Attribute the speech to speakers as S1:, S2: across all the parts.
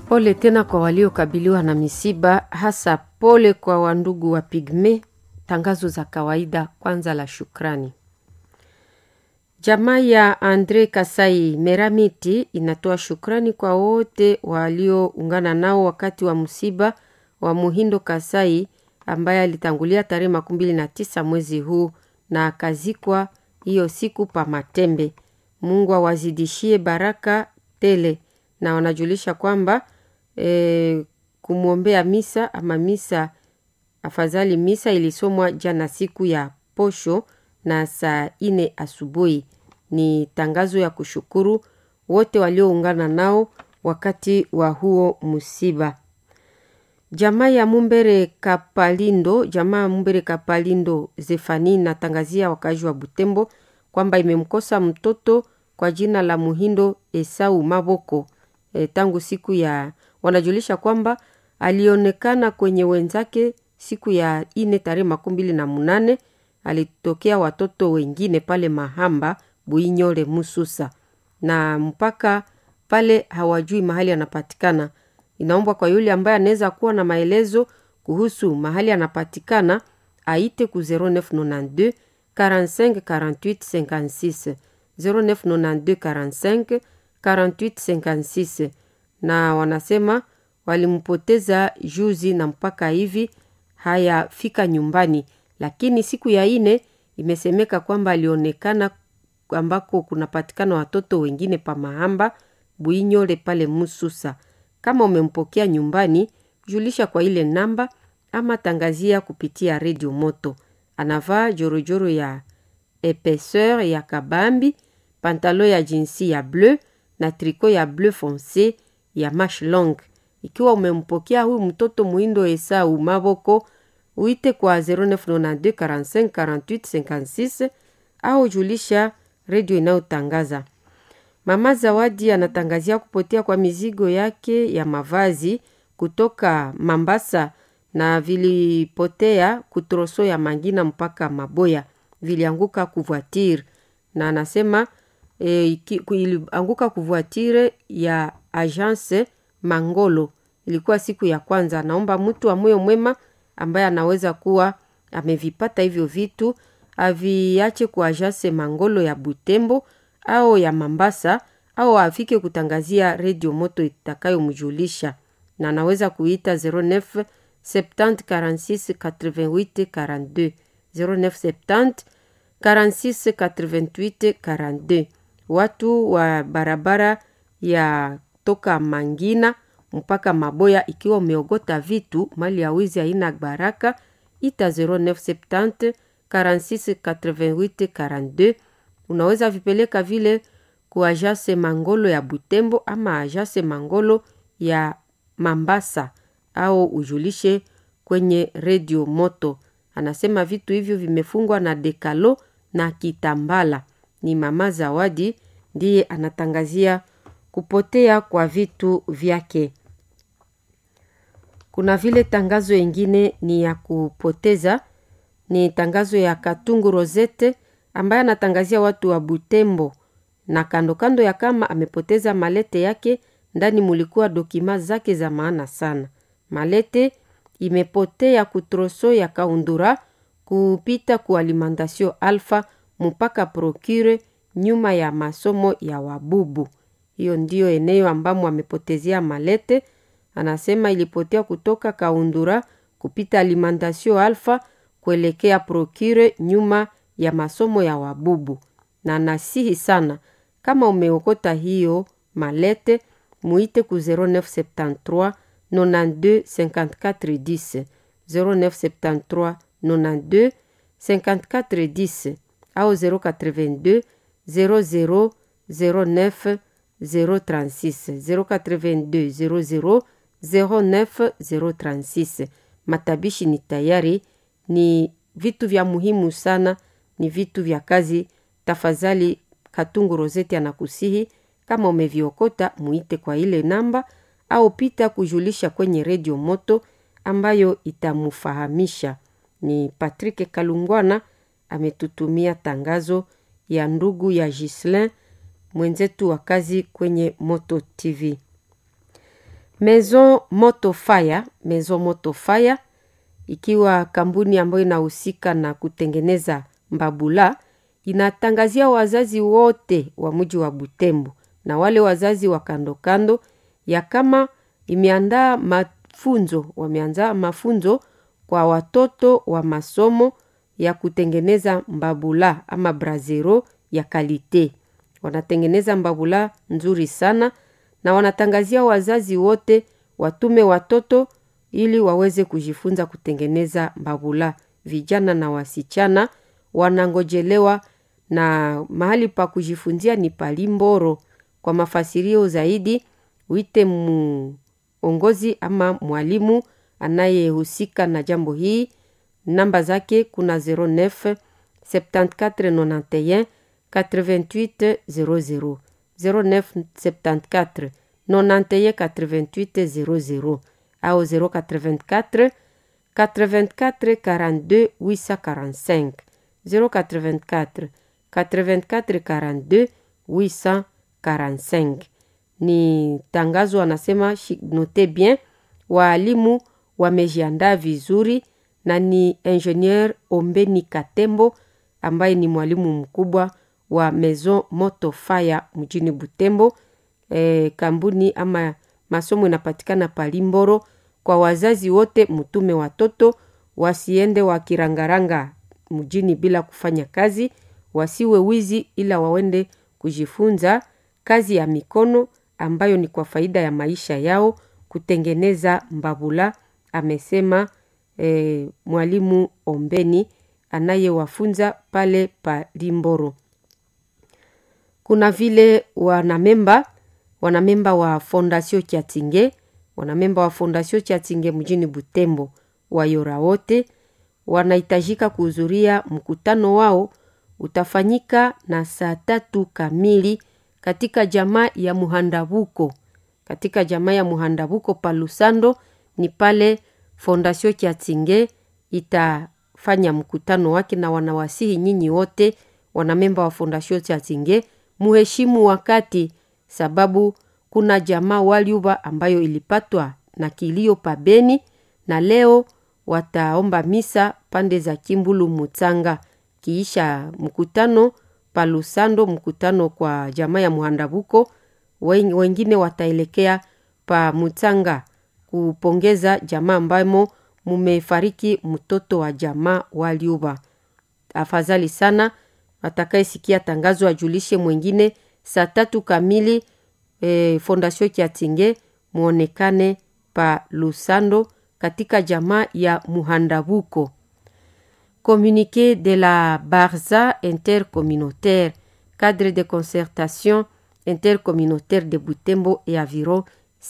S1: Pole tena kwa waliokabiliwa na misiba, hasa pole kwa wandugu wa Pigme. Tangazo za kawaida kwanza la shukrani. Jamaa ya Andre Kasai Meramiti inatoa shukrani kwa wote walioungana nao wakati wa msiba wa Muhindo Kasai ambaye alitangulia tarehe makumi mbili na tisa mwezi huu na akazikwa hiyo siku pa Matembe. Mungu awazidishie baraka tele, na wanajulisha kwamba e, kumwombea misa ama misa afadhali misa ilisomwa jana siku ya posho na saa ine asubuhi. Ni tangazo ya kushukuru wote walioungana nao wakati wa huo msiba. Jamaa ya Mumbere Kapalindo, jamaa ya Mumbere Kapalindo Zefani natangazia wakazi wa Butembo kwamba imemkosa mtoto kwa jina la Muhindo Esau Maboko e, tangu siku ya wanajulisha kwamba alionekana kwenye wenzake siku ya ine tarehe makumi mbili na munane alitokea watoto wengine pale Mahamba Buinyole Mususa, na mpaka pale hawajui mahali anapatikana. Inaombwa kwa yule ambaye anaweza kuwa na maelezo kuhusu mahali anapatikana aite ku 0992 45 48 56 0992 45 48 56, na wanasema walimpoteza juzi na mpaka hivi hayafika nyumbani, lakini siku ya ine imesemeka kwamba alionekana ambako kunapatikana watoto wengine pa Mahamba Buinyole pale Mususa. Kama umempokea nyumbani, julisha kwa ile namba ama tangazia kupitia redio moto. Anavaa jorojoro ya epeseur ya kabambi, pantalo ya jinsi ya bleu na triko ya bleu fonce ya mash long. Ikiwa umempokea huyu mtoto Muhindo Esau Maboko, uite kwa 0992 45 48 56 au julisha redio inayotangaza. Mama Zawadi anatangazia kupotea kwa mizigo yake ya mavazi kutoka Mambasa na vilipotea kutroso ya Mangina mpaka Maboya, vilianguka kuvoitire, na anasema e, ilianguka kuvoitire ya agence Mangolo. Ilikuwa siku ya kwanza. Naomba mtu wa moyo mwema ambaye anaweza kuwa amevipata hivyo vitu aviache kwa agence Mangolo ya Butembo au ya Mambasa au afike kutangazia redio moto itakayomjulisha, na anaweza kuita 09 70 46 88 42 09 70 46 88 42. Watu wa barabara ya toka Mangina mpaka Maboya, ikiwa umeogota vitu mali ya wizi haina baraka, ita 0970 46 88 42 unaweza vipeleka vile ku ajase Mangolo ya Butembo ama ajase Mangolo ya Mambasa au ujulishe kwenye redio moto. Anasema vitu hivyo vimefungwa na dekalo na kitambala. Ni mama Zawadi ndiye anatangazia kupotea kwa vitu vyake. Kuna vile tangazo ingine ni ya kupoteza, ni tangazo ya Katungu Rosette ambaye anatangazia watu wa Butembo na kando kando ya kama amepoteza malete yake, ndani mulikuwa dokima zake za maana sana. Malete imepotea kutroso ya Kaundura kupita ku alimentation Alpha mpaka Procure nyuma ya masomo ya Wabubu. Hiyo ndiyo eneo ambamo amepotezea malete. Anasema ilipotea kutoka Kaundura kupita alimentation Alpha kuelekea Procure nyuma ya masomo ya Wabubu, na nasihi sana kama umeokota hiyo malete muite ku 0973 92 54 10 0973 92 54 10 au 082 00 09 036 082 00 09 036. Matabishi ni tayari, ni vitu vya muhimu sana, ni vitu vya kazi. Tafadhali Katungu Roseti anakusihi kama umeviokota muite kwa ile namba au pita kujulisha kwenye redio moto ambayo itamufahamisha. Ni Patrick Kalungwana ametutumia tangazo ya ndugu ya Gislin mwenzetu wa kazi kwenye Moto TV. Maison Moto Fire, Maison Moto Fire ikiwa kampuni ambayo inahusika na kutengeneza mbabula inatangazia wazazi wote wa mji wa Butembo na wale wazazi wa kando kando ya kama imeandaa mafunzo, wameandaa mafunzo kwa watoto wa masomo ya kutengeneza mbabula ama brazero ya kalite. Wanatengeneza mbabula nzuri sana na wanatangazia wazazi wote watume watoto ili waweze kujifunza kutengeneza mbabula. Vijana na wasichana wanangojelewa na mahali pa kujifunzia ni Palimboro. Kwa mafasirio zaidi, wite muongozi ama mwalimu anayehusika na jambo hii. Namba zake kuna 09 7491 88 00 09 74 91 88 00 au 084 84 42 845 084 84 42 845 ni tangazo anasema note bien waalimu wamejiandaa vizuri na ni ingenieur ombeni katembo ambaye ni mwalimu mkubwa wa maison moto fire mjini butembo e, kampuni ama masomo inapatikana palimboro kwa wazazi wote mtume watoto wasiende wakirangaranga mjini bila kufanya kazi wasiwe wizi ila waende kujifunza kazi ya mikono ambayo ni kwa faida ya maisha yao kutengeneza mbabula amesema e, mwalimu ombeni anayewafunza pale pa limboro kuna vile wanamemba wanamemba wa fondasio chatinge wanamemba wa fondasio chatinge mjini butembo wayora wote wanahitajika kuhudhuria mkutano wao utafanyika na saa tatu kamili katika jamaa ya muhandabuko katika jamaa ya muhandabuko palusando ni pale fondasio chatinge itafanya mkutano wake na wanawasihi nyinyi wote wanamemba wa fondasio chatinge muheshimu wakati sababu kuna jamaa waliuba ambayo ilipatwa na kilio pabeni na leo wataomba misa pande za kimbulu mutsanga kiisha mkutano palusando mkutano kwa jamaa ya muhandabuko wengine wataelekea pa mutsanga kupongeza jamaa ambamo mumefariki mtoto wa jamaa waliuba afadhali sana atakayesikia tangazo ajulishe mwingine saa tatu kamili e, fondasio kiatinge muonekane pa lusando katika jamaa ya muhandabuko communiqué de la barza intercommunautaire cadre de concertation intercommunautaire de butembo et aviron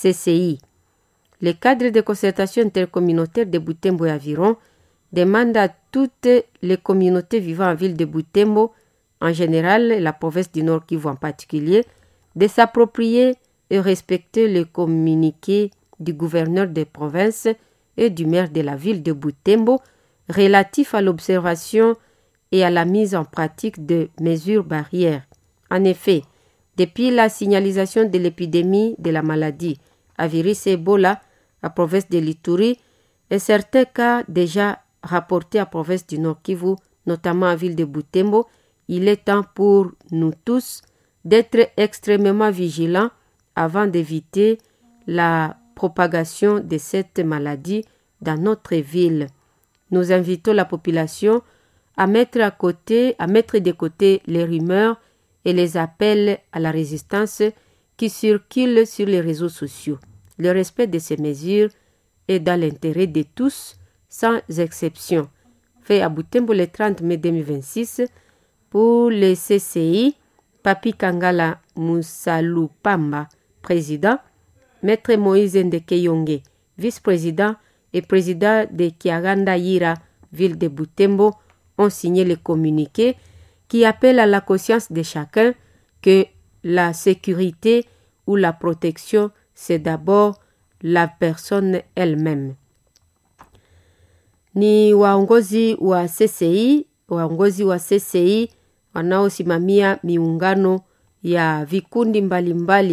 S1: cci le cadre de concertation intercommunautaire de butembo et aviron demande à toutes les communautés vivant en ville de butembo en général la province du Nord Kivu en particulier, de s'approprier et respecter le communiqué du gouverneur des provinces et du maire de la ville de Butembo relatif à l'observation et à la mise en pratique de mesures barrières. En effet, depuis la signalisation de l'épidémie de la maladie à virus Ebola à province de l'Ituri et certains cas déjà rapportés à province du Nord Kivu, notamment à ville de Butembo, il est temps pour nous tous d'être extrêmement vigilants avant d'éviter la propagation de cette maladie dans notre ville. Nous invitons la population à mettre à côté, à mettre de côté les rumeurs et les appels à la résistance qui circulent sur les réseaux sociaux. Le respect de ces mesures est dans l'intérêt de tous, sans exception. Fait à Butembo le 30 mai 2026 pour le CCI, Papi Kangala Moussalupamba, président, Maître Moïse Ndekeyonge, vice-président et président de Kiaganda Yira, ville de Butembo, ont signé le communiqué qui appelle à la conscience de chacun que la sécurité ou la protection, c'est d'abord la personne elle-même. Ni waongozi wa CCI, waongozi wa CCI wanaosimamia miungano ya vikundi mbalimbali mbali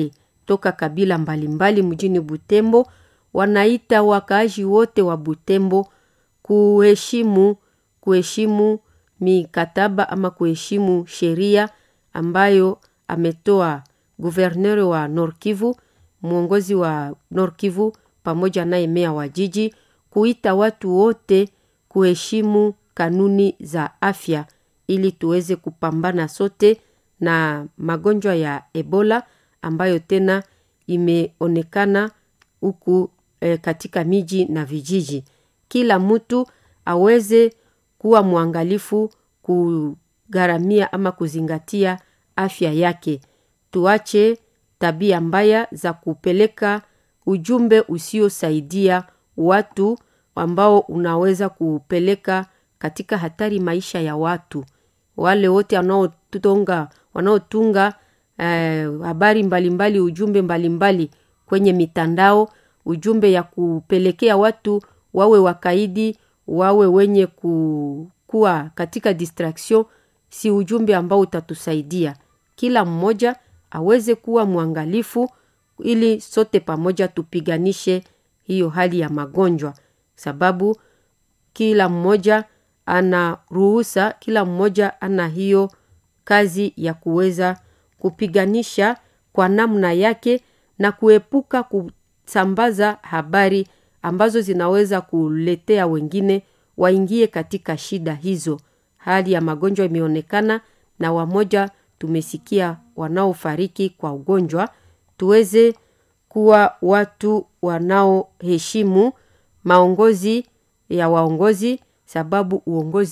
S1: toka kabila mbalimbali mjini Butembo wanaita wakaaji wote wa Butembo kuheshimu kuheshimu mikataba ama kuheshimu sheria ambayo ametoa guverneur wa Nord Kivu, mwongozi wa Nord Kivu pamoja naye meya wa jiji, kuita watu wote kuheshimu kanuni za afya ili tuweze kupambana sote na magonjwa ya Ebola ambayo tena imeonekana huku e, katika miji na vijiji. Kila mtu aweze kuwa mwangalifu kugharamia ama kuzingatia afya yake. Tuache tabia mbaya za kupeleka ujumbe usiosaidia watu ambao unaweza kupeleka katika hatari maisha ya watu. Wale wote wanaotunga wanaotunga eh, habari mbalimbali, ujumbe mbalimbali kwenye mitandao, ujumbe ya kupelekea watu wawe wakaidi, wawe wenye ku, kuwa katika distraction, si ujumbe ambao utatusaidia. Kila mmoja aweze kuwa mwangalifu ili sote pamoja tupiganishe hiyo hali ya magonjwa, sababu kila mmoja ana ruhusa, kila mmoja ana hiyo kazi ya kuweza kupiganisha kwa namna yake na kuepuka kusambaza habari ambazo zinaweza kuletea wengine waingie katika shida hizo. Hali ya magonjwa imeonekana na wamoja tumesikia wanaofariki kwa ugonjwa. Tuweze kuwa watu wanaoheshimu maongozi ya waongozi, sababu uongozi